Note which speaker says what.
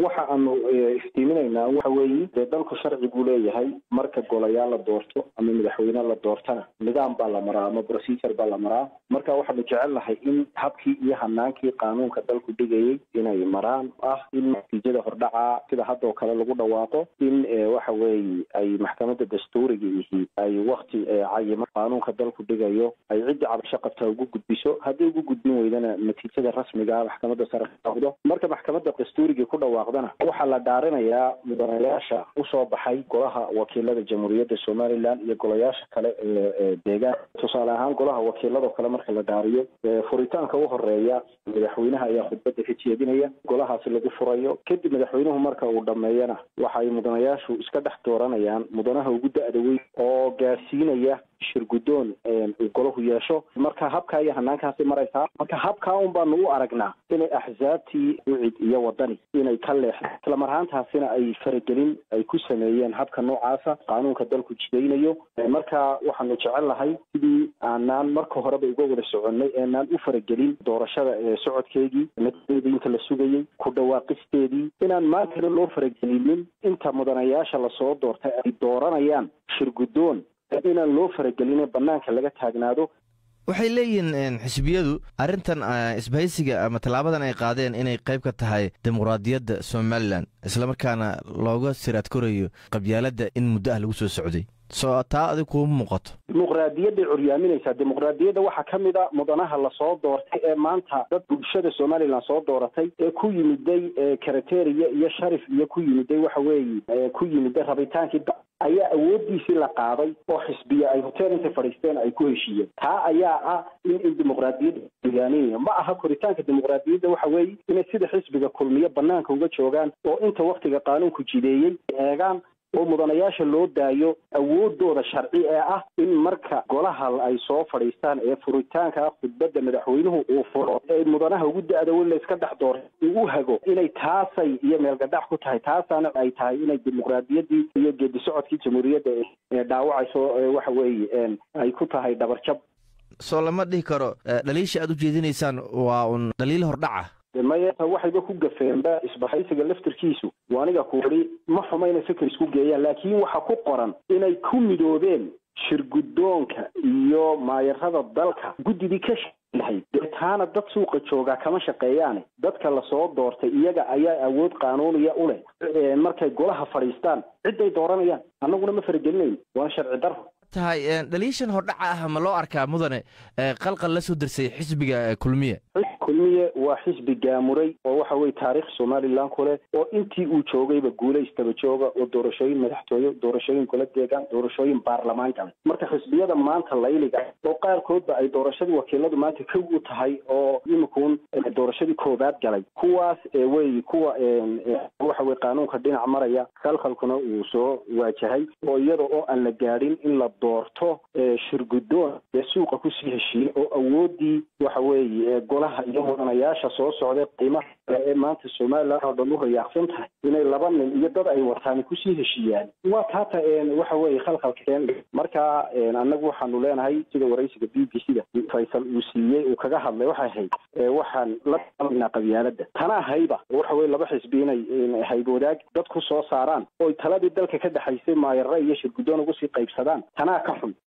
Speaker 1: waxa aanu iftiiminaynaa waxa weeye dee dalku sharci buu leeyahay marka golayaal la doorto ama madaxweyne la doortana nidaam baa la maraa ama procedure baa la maraa marka waxaanu jecelnahay in habkii iyo hanaankii qaanuunka dalku dhigayay inay maraan ah in natiijada hordhaca sida hadda oo kale lagu dhawaaqo in waxa weeye ay maxkamadda dastuuriga ihi ay wakti cayimo qaanuunka dalku dhigayo ay ciddii cabasho qabtaa ugu gudbiso haddii ugu gudbin weydana natiijada rasmiga maxkamadda sare kaaqdo marka maxkamadda dastuurigii ku dhawaaqdana waxaa la dhaarinayaa mudanayaasha usoo baxay golaha wakiilada jamhuuriyadda somaliland iyo golayaasha kale ee deegaan tusaale ahaan golaha wakiilado kale marka la dhaariyo furitaanka u horeeya madaxweynaha ayaa khudbadda ka jeedinaya golahaasi lagu furayo kadib madaxweynuhu marka uu dhameeyana waxay mudanayaashu iska dhex dooranayaan mudanaha ugu da-da weyn oo gaarsiinaya shir guddoon uu golahu yeesho marka habkaa iyo hanaankaasi maraysaa marka habkaa un baanu u aragnaa inay axsaabtii ucid iyo wadani inay ka leexda isla marhaantaasina ay faragelin ay ku sameeyeen habka noocaasa qaanuunka dalku jidaynayo marka waxaanu jecelnahay sidii aanaan marka horeba uga wada soconnay eenaan u faragelin doorashada socodkeedii natiijada inta la sugayey ku dhawaaqisteedii inaan maantana loo faragelinin inta mudanayaasha lasoo doortay ay dooranayaan shir guddoon inaan loo faragelin banaanka laga taagnaado
Speaker 2: waxay leeyihiin xisbiyadu arrintan isbahaysiga ama tallaabadan ay qaadeen inay qayb ka tahay dimuqraadiyadda somalilan islamarkaana looga siraad korayo qabyaaladda in muddo ah lagu soo socday soo taa adig kuuma muuqato
Speaker 1: dimuqraadiyadday curyaaminaysaa dimuqraadiyadda waxaa ka mid a mudanaha lasoo doortay ee maanta dad bulshada somalilan soo dooratay ee ku yimiday karateriya iyo sharif iyo ku yimiday waxa weeye ku yimiday rabitaankii ayaa awoodiisii la qaaday oo xisbiya ay hotel intay fadhiisteen ay ku heshiiyeen taa ayaa ah in in dimuqraadiyadda hogaaninayo ma aha koritaanka dimuqraadiyadda waxa weeye inay sida xisbiga kulmiyo banaanka uga joogaan oo inta waktiga qaanuunku jideeyey eegaan oo mudanayaasha loo daayo awoodooda sharci ee ah in marka golaha ay soo fadhiistaan ee furitaanka khudbadda madaxweynuhu uu furo ee mudanaha ugu da-da weyn la iska dhex doora uu u hago inay taasay iyo meelgadhac ku tahay taasaana ay tahay inay dimuqraadiyaddii iyo geedi socodkii jamhuuriyadda ee dhaawacayso waxa weeye ay ku tahay dhabarjab
Speaker 2: soo lama dhihi karo dhaliisha aad u jeedinaysaan waa un dhaliil hordhaca
Speaker 1: maya waxayba ku gafeenba isbahaysiga laftirkiisu aniga ku wari ma xuma inay fikir isku geeyaan laakiin waxa ku qoran inay ku midoobeen shir guddoonka iyo maayarada dalka guddidii ka lahayd dee taana dad suuqa joogaa kama shaqeeyaane dadka lasoo doortay iyaga ayaa awood qaanuuniya u leh markay golaha fadhiistaan cidday dooranayaan annaguna ma faragelinayn waa sharci daro
Speaker 2: tahay dhaliishan hordhaca ah ma loo arkaa mudane qalqal la soo dirsay xisbiga kulmiye
Speaker 1: kulmiye waa xisbi gaamuray oo waxa weye taarikh somalilan ku leh oo intii uu joogayba guulaystaba jooga oo doorashooyin madaxtooye doorashooyin kula deegaan doorashooyin baarlamaan galay marka xisbiyada maanta layliga oo qaarkoodba ay doorashadii wakiiladu maanta kow u tahay oo imikuun doorashadii koobaad galay kuwaas wey kuwa waxa weye qaanuunka dhinac maraya khalkhalkuna uu soo waajahay oo iyada oo aan la gaadhin in la doorto shirguddoon ee suuqa kusii heshiiyey oo awoodii waxa weeye golaha iyo mudanayaasha soo socday qiimaha ee maanta somalilan oo dhan u rayaaqsan tahay inay laba nin iyo dad ay wataan kusii heshiiyaan waa taata waxa weeye khalkhalkeen marka annagu waxaanu leenahay sida waraysiga b b c da faysal uu siiyey uu kaga hadlay waxay ahayd waxaan la dalaynaa qabyaaladda tanaa hayba waxa weye laba xisbi inay hayb wadaag dad ku soo saaraan oy taladii dalka ka dhexaysay maayarra iyo shirguddoon ugu sii qaybsadaan tanaa ka xun